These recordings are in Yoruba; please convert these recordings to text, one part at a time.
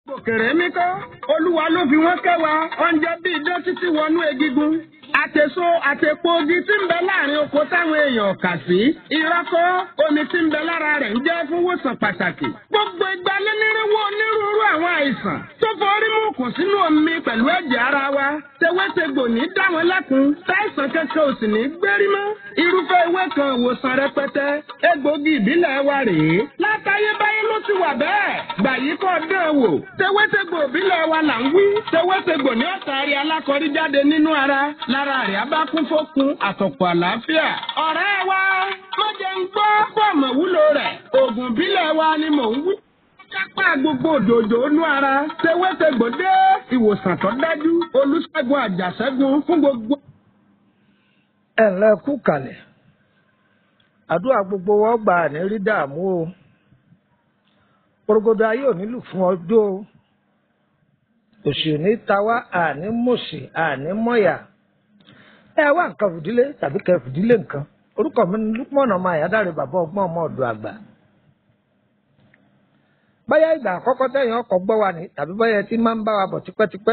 òkèrè mi kọ́ olúwa ló fi wọ́n kẹwàá oúnjẹ bíi dán títí wọnú egigun àtèso àtèpo ogi tí ń bẹ láàrin oko táwọn èèyàn kà sí ìrọ́kọ́ omi tí ń bẹ lára rẹ̀ ń jẹ́ fún wòsàn pàtàkì gbogbo ìgbà lẹ́nírínwó onírúurú àwọn àìsàn tó forí mú kùn sínú omi pẹ̀lú ẹ̀jẹ̀ ara wa tewétegbò ní dá wọn lẹ́kun táìsàn kankan ò sì ní gbérí mọ́ irúfẹ́ ewé kan ìwòsàn rẹpẹtẹ egbògi ìbílẹ̀ wa rèé látayébáyé ló ti wà bẹ́ẹ̀ gbàyí kọ́ dán wò tewétegbò ìbílẹ̀ wa là ń wí tewétegbò ní ọ̀tàrí alákọ̀rí jáde nínú ara lára rẹ̀ á bá kún fókun àtọ̀pọ̀ àlàáfíà. ọ̀rẹ́ wa má jẹ́ ń gbọ́ fọ́ọ̀mù wúlò rẹ̀ oògùn ìbílẹ̀ wa ni mò ń wí. kápá gbogbo òdòdó inú ara tewétegbò dé ìwòsàn tó dájú olùṣègùn àjàṣẹ́gun fún gbogbo. ẹ ǹlẹ́ kú kalẹ̀ àdúrà gbogbo wọn gbà ní rí dààmú o porogodo ayé ò nílù fún ọjọ́ o òṣì ní tawá àní mòṣì àní mọ̀yà ẹ wá nǹkan fìdílé tàbí kẹ fìdílé nǹkan orúkọ mi ní lúpọ̀nà ọmọ àyádáre bàbá ọgbọ́n ọmọ ọ̀dọ̀ àgbà báyà ìgbà àkọ́kọ́ tẹ̀yìn ọkọ̀ gbọ́ wa ní tàbí báyà tí máa ń bá wa bọ̀ tipẹ́tipẹ́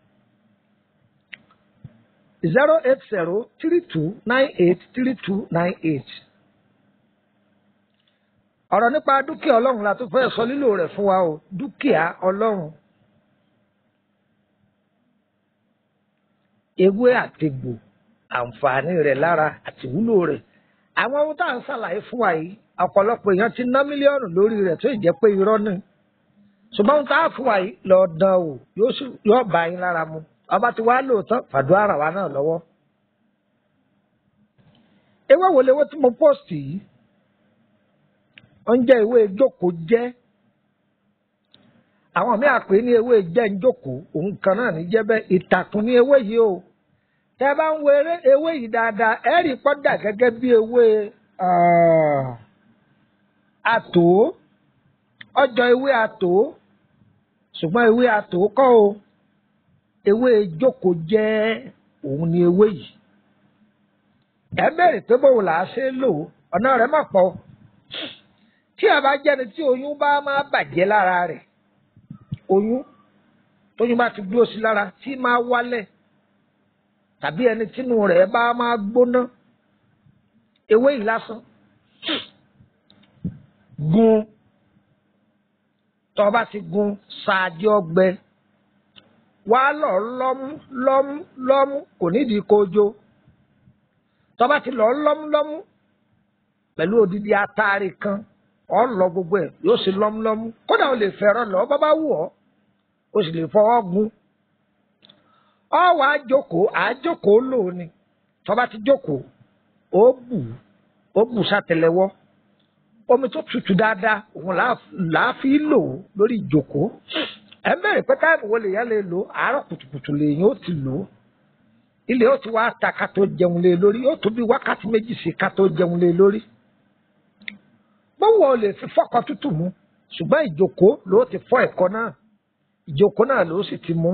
zero eight zero three two nine eight three two nine eight ọ̀rọ̀ nípa dúkìá ọlọ́run la tún fẹ́ sọ lílò rẹ̀ fún wa o dúkìá ọlọ́run ewé àtegbò àǹfààní rẹ̀ lára àti ìwúlò rẹ̀ àwọn ohun tá à ń ṣàlàyé fún wa yìí ọ̀pọ̀lọpọ̀ èèyàn ti ná mílíọ̀nù lórí rẹ̀ tó jẹ́ pé irọ́ ni ṣùgbọ́n ohun tá a fún wa yìí lọ dán o yóò bá yín lára mu ọba ti wá lóòótọ́ fàdúrà ràn wá náà lọ́wọ́ ewé wo lewé tí mo post yìí wọ́n jẹ́ ewé jókòó jẹ́ àwọn míì àpè ní ewé jẹ́ ń jókòó òun kan náà ní jẹ́ bẹ́ẹ̀ ìtàkùn ní ewé yìí o tẹ́ bá ń wo ewé yìí dáadáa ẹ rí pọ́dà gẹ́gẹ́ bí ewé àtò ọjọ́ ewé àtò ṣùgbọ́n ewé àtò kọ́ o ewé jókòó jẹ́ òun ní ewé yìí ẹ bẹ̀rẹ̀ pé bóun là á ṣe lò ọ̀nà rẹ̀ má pọ̀ tí a bá jẹ́ni tí oyún bá máa bàjẹ́ lára rẹ̀ oyún tóyún bá ti dúró sí lára tí máa wálẹ̀ tàbí ẹni tínú rẹ̀ bá máa gbóná ewé yìí lásán gun tó bá ti gun ṣáájú ọgbẹ wá lọ lọ́mú lọ́mú lọ́mú kò nídìí kojo tó bá ti lọ lọ́mú lọ́mú pẹ̀lú odidi atari kan ọ lọ gbogbo ẹ yóò sì lọ́múlọ́mú kódà o lè fẹ́ràn lọ bá bá wù ọ́ o sì lè fọwọ́ gun ọ wà á jókòó à á jókòó lò ó ni tó bá ti jókòó ó bù ó bù sátẹlẹwọ́ omi tó tutù dáadáa òun làá fi lò ó lórí ìjókòó ẹ mẹ́rin pé táìmù wo lèèyàn lè lò àárọ̀ kùtùkùtù lèèyàn ó ti lò ó ilé ó ti wá ta ká tó jẹun lé lórí ó tó bí wákàtí méjì sí ká tó jẹun lé lórí bọ́wọ́ lè fi fọ́kọ tútù mu ṣùgbọ́n ìjókòó ló ti fọ́ ẹ̀kọ́ náà ìjókòó náà ló sì ti mú.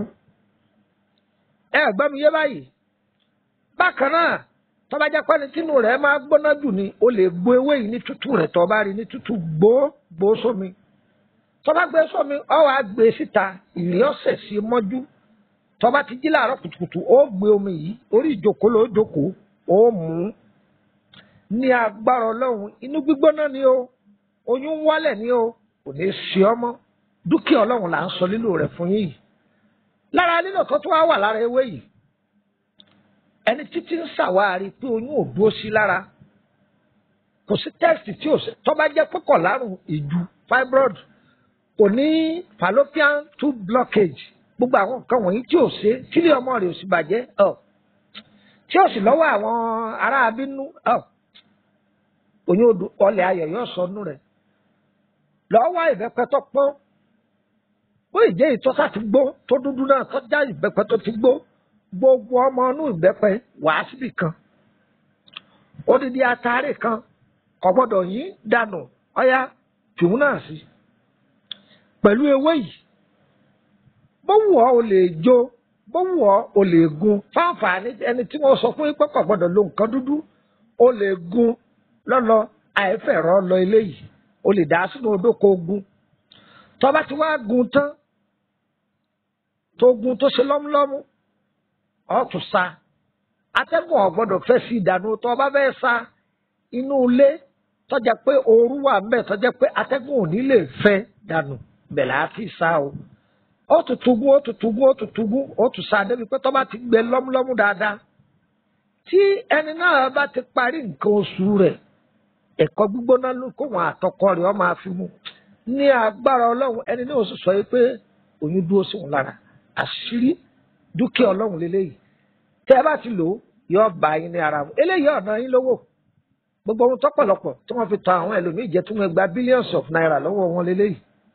ẹ gbọ́ mi yé báyìí bákan náà tọ́ba jẹ́ pẹ́ni tínú rẹ̀ máa gbóná jù ni o lè gbó ewé yìí ní tútù rẹ̀ tọ́ba rí ní tútù gbó gbó sómi tọ́ba gbé sómi ọ wàá gbé síta ìrì ọ̀sẹ̀ sí mọ́jú tọ́ba ti jí láàárọ̀ kùtùkùtù ó gbé omi yìí orí ìjókòó ló jókòó ó mú un ní agbára ọlọ́run inú gbígbóná ni o oyún ń wálẹ̀ ni o kò ní í ṣe ọmọ dúkìá ọlọ́run là ń sọ lílò rẹ̀ fún yín yìí lára lílò tó tún wá wà lára ewé yìí ẹni títí ń ṣàwárí pé oyún ò dúró sí lára kò sí tẹ́sítì tí ò sí tó bá jẹ́ pẹ́kọ̀ lárùn ìju fibroid kò ní fallopian tube blockage gbogbo àwọn nǹkan wọ̀nyí tí ò ṣe tílé ọmọ rẹ̀ ò sì bàjẹ́ tí ò sì lọ́wọ́ àwọn ará abínú oyún odò ọlẹ̀ ayọ̀ yóò sọ nú rẹ̀ lọ́wọ́ ìbẹ́pẹ́ tó pọ́n bó ìjẹ́ ìtọ́sà ti gbó tó dúdú náà tó já ìbẹ́pẹ́ tó ti gbó gbogbo ọmọ inú ìbẹ́pẹ́ wàá síbì kan odidi atare kan kò gbọ́dọ̀ yín dànù ọ̀yá tìhún náà sí pẹ̀lú ewé yìí bó wù ọ́ o lè jó bó wù ọ́ o lè gun fáǹfààní ẹni tí wọ́n sọ fún yín pé kò gbọ́dọ̀ lo nǹkan dúdú o lè gun lọ́lọ́ àìfẹ̀rọ lọ eléyìí o lè dá sínú odó kó gun tọ́ba tí wàá gun tán tó gun tó ṣe lọ́múlọ́mú ọ̀ tún sa atẹ́gùn ò gbọ́dọ̀ fẹ́ sí ìdànù tó o bá fẹ́ sa inú ilé tọ́jà pé ooru wà ń bẹ̀ tọ́jà pé atẹ́gùn ò ní lè fẹ́ dànù bẹ̀rẹ̀ á ti sa o ó tún tugun ó tún tugun ó tún tugun ó tún sa débi pé tó bá ti gbẹ lọ́múlọ́mú dáadáa tí ẹni náà bá ti parí nǹkan oṣù rẹ̀ ẹ̀kọ́ gbígbóná ló kó wọn àtọkọ rẹ̀ ọ máa fi mu ní agbára ọlọ́run ẹni náà sì sọ pé oyún dúró sí wọn lára àṣírí dúkìá ọlọ́run lélẹ́yìí tẹ́ ẹ bá ti lò ó yọ bá yín ní ara mu eléyìí ọ̀nà yín lówó gbogbo ohun tọ́pọ̀lọpọ̀ tí wọ́n fi ta àwọn ẹlòmíì jẹ́ tí wọ́n gba billions of naira lọ́wọ́ wọn lélẹ́yìí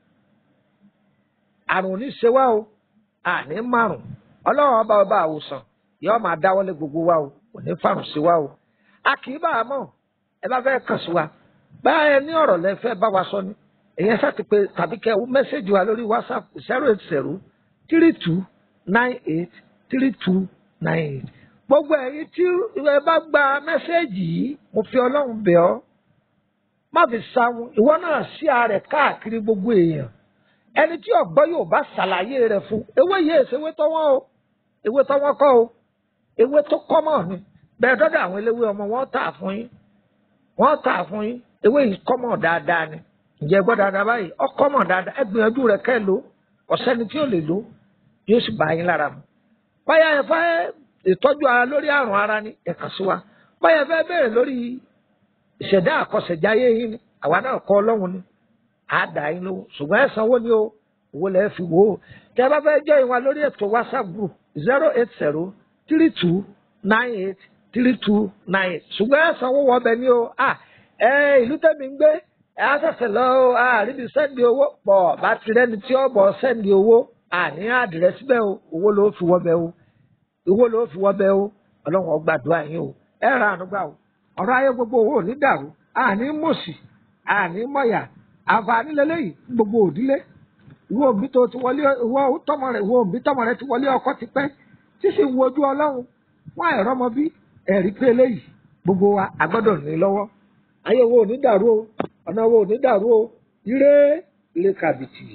àrùn ò ní ṣe wá o àní márùn ọlọ́run ọba ọba àwòsàn yóò máa dáwọ́lé gbogbo wa o kò ní fàrùn sí wa o a kì í bá a mọ̀ ẹ bá fẹ́ kàn sí wa báyà ní ọ̀rọ̀ lẹ fẹ́ bá wa sọ ni èyàn ṣáà ti pé tàbí kẹ́ ẹ mẹ́sẹ̀gì wa lórí whatsapp zero eight zero three two nine eight three two nine eight gbogbo ẹ̀yin tí ẹ bá gba mẹ́sẹ̀gì yìí mo fi ọlọ́run bẹ̀ ọ́ má fi sáwọn ìwọ náà sí ààrẹ káàkiri gbogbo èèyàn ẹni tí ọgbọ́ yóò bá ṣàlàyé rẹ̀ fún ewé yìí èsè ewé tọ́wọ́ o ewé tọ́wọ́ kọ́ o ewé tó kọ́mọ̀ ni bẹ́ẹ̀ dọ́dọ̀ àwọn eléwé ọmọ wọn tà fún yín wọ́n tà fún yín ewé yìí kọ́mọ̀ dáadáa ni ǹjẹ́ gbọ́ dáadáa báyìí ọ kọ́mọ̀ dáadáa ẹ gbìyànjú rẹ̀ kẹ́ lò ọ̀sẹ́ni tí ò lè lò yóò sì bá yín lára mu báyà ẹ fẹ́ ìtọ́jú ara lórí àrùn ara ni ẹ kàn sí wa báyà ẹ fẹ́ bẹ̀rẹ̀ lórí ìṣẹ̀dá àkọsẹ̀jáyé yín ni àwa náà kọ́ ọlọ́run ni á dà yín lówó ṣùgbọ́n ẹ sanwó ni o owó lẹ́ẹ̀ fi wò ó tẹ bá fẹ́ jẹ́ ìwà lórí ètò whatsapp group zero eight zero three two nine eight three two nine eight ṣùgbọ́n ẹ sanwó wọ ọbẹ̀ ni o ah ẹ ìlú tẹ̀mí ń gbé ẹ á ṣẹ̀ṣẹ̀ lọ o àríbi sẹ́ndì owó pọ̀ bá ti rẹ́ni tí ó bọ̀ sẹ́ndì owó àní àdìrẹ́sí bẹ́ẹ̀ o owó ló fi wọ́ bẹ́ẹ̀ o owó ló fi wọ́ bẹ́ẹ̀ o ọlọ́run ó gbàdúrà yín o ẹ ra ànúgbà o ọ̀rọ̀ ayé gbogbo owó ò ní dàrú àní mòsì àní mọ̀yà àǹfààní lélẹ́yìí gbogbo òdílé ìwọ òbí tó ti wọlé ìwọ tọmọ rẹ ìwọ òbí tọmọ rẹ ti wọlé ọkọ ti pẹ́ tí sì ń wojú ọlọ́run wọn àìrọ́ ọmọ bí ẹ̀rí pé eléyìí gbogbo wa àgbọ́dọ̀ ní lọ́wọ́ ayé wo ò ní dàrú o ọ̀nà wo ò ní dàrú o ire ire kàbìtì.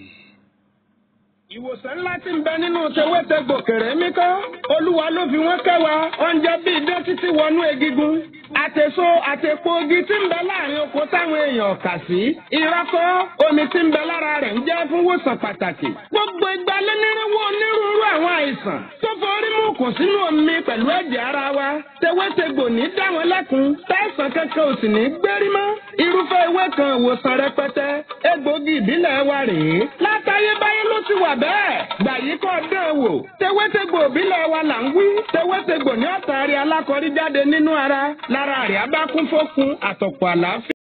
ìwòsàn ńlá tí ń bẹ nínú tewétegbò kèrè mí kọ́ olúwa ló fi wọ́n kẹwàá oúnjẹ bíi dé títí wọnú egigun àtèso àtèpo ogi tí ń bẹ láàrin oko táwọn èèyàn kà sí ìrọ́kọ́ omi tí ń bẹ lára rẹ̀ ń jẹ́ fún wòsàn pàtàkì gbogbo ìgbà lẹ́nìrínwó onírúurú àwọn àìsàn tó forí mú kò sínú omi pẹ̀lú ẹ̀jẹ̀ ara wa tewétegbò ní dá wọn lẹ́kun tẹ̀sán kankan ò sì ní gbérí mọ́ irúfẹ́ ewé kan ìwòsàn rẹpẹtẹ egbògi ìbílẹ̀ wa rèé látayébáyé ló ti wà bẹ́ẹ̀ gbà yí kọ́ dán wò tewétegbò ìbílẹ̀ wa là ń wí tewétegbò ní ọ̀tàrí alákọ̀rí jáde nínú ara lára rẹ̀ abákún fókun àtọ̀pọ̀ àlàáfíà.